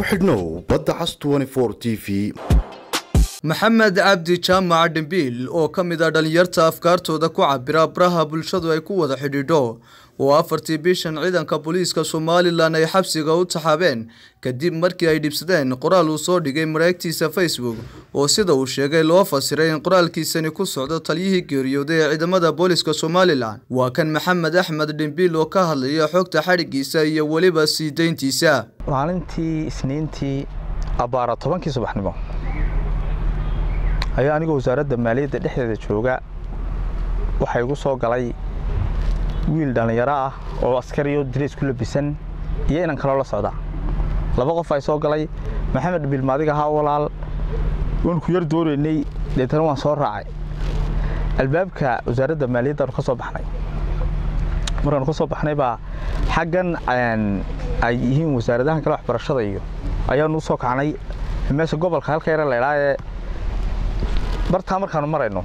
ku xidhnow badda cas t v maxamed cabdi jaamac dhimbiil oo ka mid ah dhallinyarta afkaartooda ku cabira baraha bulshadu ay ku wada xidhiidho oo afartii bishan ciidanka booliiska somalilan ay xabsiga u taxaabeen kadib markii ay dhibsadeen qoraal uu soo dhigay mareegtiisa facebook oo sida uu sheegay loo fasiray in qoraalkiisani ku socdo taliyihii geeriyooday ee ciidamada booliiska somalilan waa kan maxamed axmed dhimbiil oo ka hadlaya xogta xadhigiisa iyo weliba sii deyntiisa maalintii isniintii abbaara tobankii subaxnimo ayaa anigoo wasaaradda maaliyadda dhexdeeda jooga waxaa igu soo galay wiil dhallinyaro ah oo askariyo dirays ku labisan iyo inan kaloo la socda laba qof ay soo galay maxamed bilmaadiga ahaa walaal waan ku yar doonaynay deetana waan soo raacay albaabka wasaaradda maaliyaddaanu ka soo baxnay markaanu ka soo baxnay baa xaggan ay yihiin wasaaradahan kale waxbarashada iyo ayaanu u soo kacnay meesha gobolka halka yare laydhaa ee bartaa markaanu marayno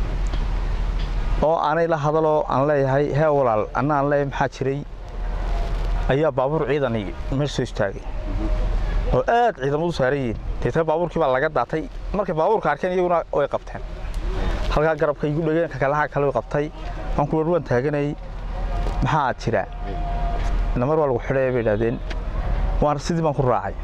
oo aanay la hadaloo aan leeyahay hee walaal anna aan leeyahay maxaa jiray ayaa baabuur ciidani meesha soo istaagay oo aad ciidamadu saaran yihiin deetana baabuurkii baa laga daatay markay baabuurka arkeen iyaguna way qabteen halkaa garabka igu dhegeen kakalaha kale qabtay waan ku waan taaganayay maxaa jira namar waa lagu xidhaya bay idhahdeen waan sidii baan ku raacay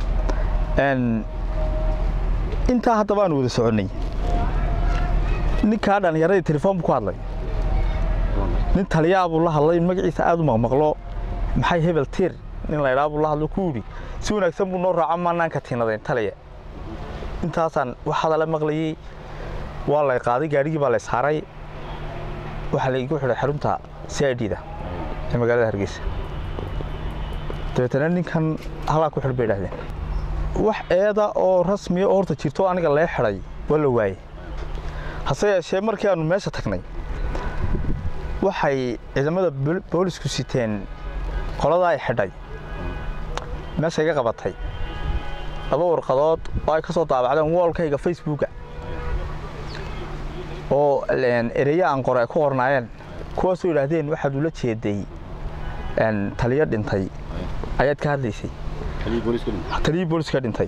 intaa hadda baanu wada soconnay ninkaa dhallinyaradii telefoon buu ku hadlay nin taliyaa buu la hadlay magaciisa aad u maqmaqlo maxay hebel tiir nin laydhaa buu la hadlo ku yidhi si wanaagsan buu noo raaco maanaan ka tiinadayn taliya intaasaan wax hadala maqlayey waa lay qaaday gaadhigii baa lay saaray waxaa laygu xidhay xarunta c i d da ee magaalada hargeysa dabeetana ninkan halaa ku xidh bay idhahdeen wax eeda oo rasmiya oo horta jirto aniga lee xidhay waa la waayey hase yeeshee markii aanu meesha tagnay waxay ciidamada boolisku siteen qoladaa ay xidhay meesha iga qabatay laba warqadood oo ay ka soo daabacdeen woolkayga facebooka oo ereya aan qore ay ku qornaayeen kuwaasoo yidhaahdeen waxaad ula jeeday taliyo dhintay ayaad ka hadlaysay taliyii booliska dhintay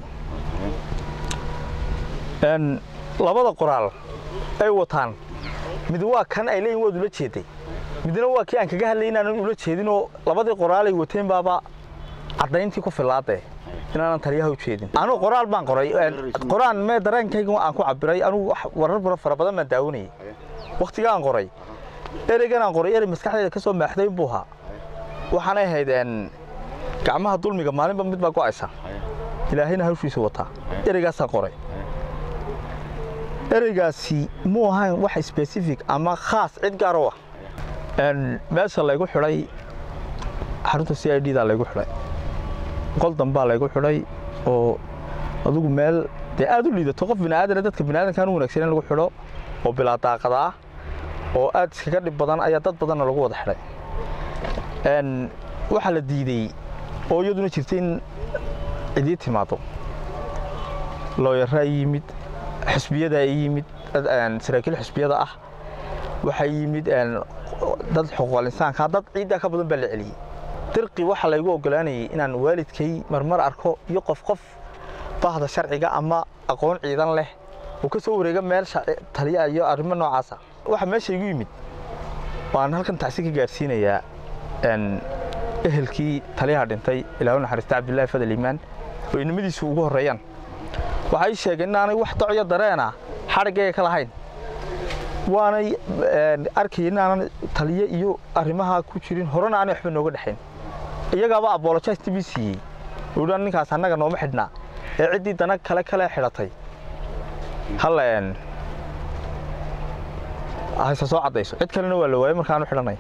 labada qoraal ay wataan mid waa kan ay leeyihin waad ula jeeday midna waa kii aan kaga hadlay inaanan ula jeedinoo labadii qoraalay wateen baaba caddayntii ku filaadee inaanan taliyaha u jeedin anugu qoraal baan qoray qoraan mee dareenkayga aan ku cabiray anugu warar fara badan baan daawanayay wakhtigaan qoray ereygan aan qoray erey maskaxdayda ka soo maaxday buu ahaa waxaanay ahayd gacmaha dulmiga maalinba mid baa go'aysa ilaahayna hawshiisa wataa ereygaasaan qoray ereygaasi muu ahayn wax specific ama khaas cid gaar u ah meesha laygu xidhay xarunta c i d da laygu xidhay qol dambaa laygu xidhay oo adugu meel dee aad u liidato qof biniaadana dadka biniaadankaan u wanaagsan in lagu xidho oo bilaa daaqadaa oo aad iskaga dhib badan ayaa dad badanna lagu wada xidhay waxaa la diidey oo iyaduna jirta in cidii timaado looyaraa yimid xusbiyada ay yimid saraakiil xusbiyada ah waxaa yimid dad xuquuqal insaanka dad ciiddaa ka badan baa la celiyey dirqi waxaa laygu ogolaanayay inaan waalidkay marmar arko iyo qof qof bahda sharciga ama aqoon ciidan leh oo ka soo wareega meel taliya iyo arrimo noocaasa waxaa meesha igu yimid waan halkan tacsi ka gaadhsiinayaa ehelkii taliyaha dhintay ilaahu naxariista cabdullaahi fadal iimaan oo inamadiisu ugu horreeyaan waxay sheegeen inaanay wax docyo dareena xadhiggayga ka lahayn waanay arkaya inaanan taliye iyo arrimaha ku jirin horena aanay waxba nooga dhexayn iyagaaba abolojais tv siiyey uudhan ninkaas annaga nooma xidhnaa ee ciddii dana kale kale xidhatay hal hayse soo caddayso cid kalena waa la waayey markaanu xidhanay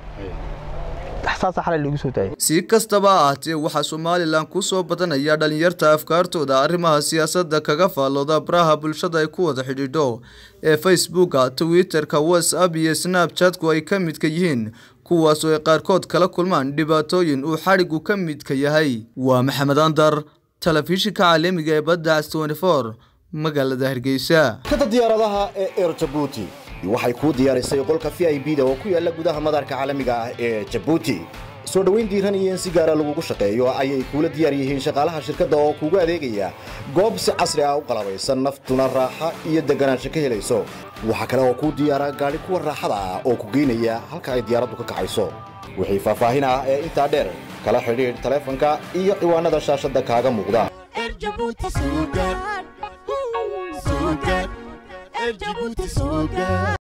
si kastaba ha ahaatee waxaa somalilan ku soo badanaya dhallinyarta afkaartooda arrimaha siyaasadda kaga faallooda baraha bulshada ay ku wada xidhiidho ee facebooka twitterka whatsapp iyo snabchatku ay ka midka yihiin kuwaasoo ay qaarkood kala kulmaan dhibaatooyin uu xadhigu ka midka yahay waa maxamed andar telefishinka caalamiga ee badda cas magaalada hargeysa kada diyaaradaha ee eer jabuuti waxay kuu diyaarisay qolka v i b da oo ku yaala gudaha madaarka caalamiga ah ee jabuuti soo dhoweyn diiran iyo in si gaara lagugu shaqeeyo ayay kuula diyaar yihiin shaqaalaha shirkadda oo kuugu adeegaya goob si casri ah u qalabaysan naftuna raaxa iyo deganaansho ka helayso waxaa kale oo kuu diyaara gaadhi kuwa raaxada ah oo ku geynaya halka ay diyaaraddu ka kacayso wixii faahfaahin ah ee intaa dheer kala xidhiidh taleefanka iyo ciwaanada shaashadda kaaga muuqda Erjabuti Sugar. Sugar. Erjabuti Sugar.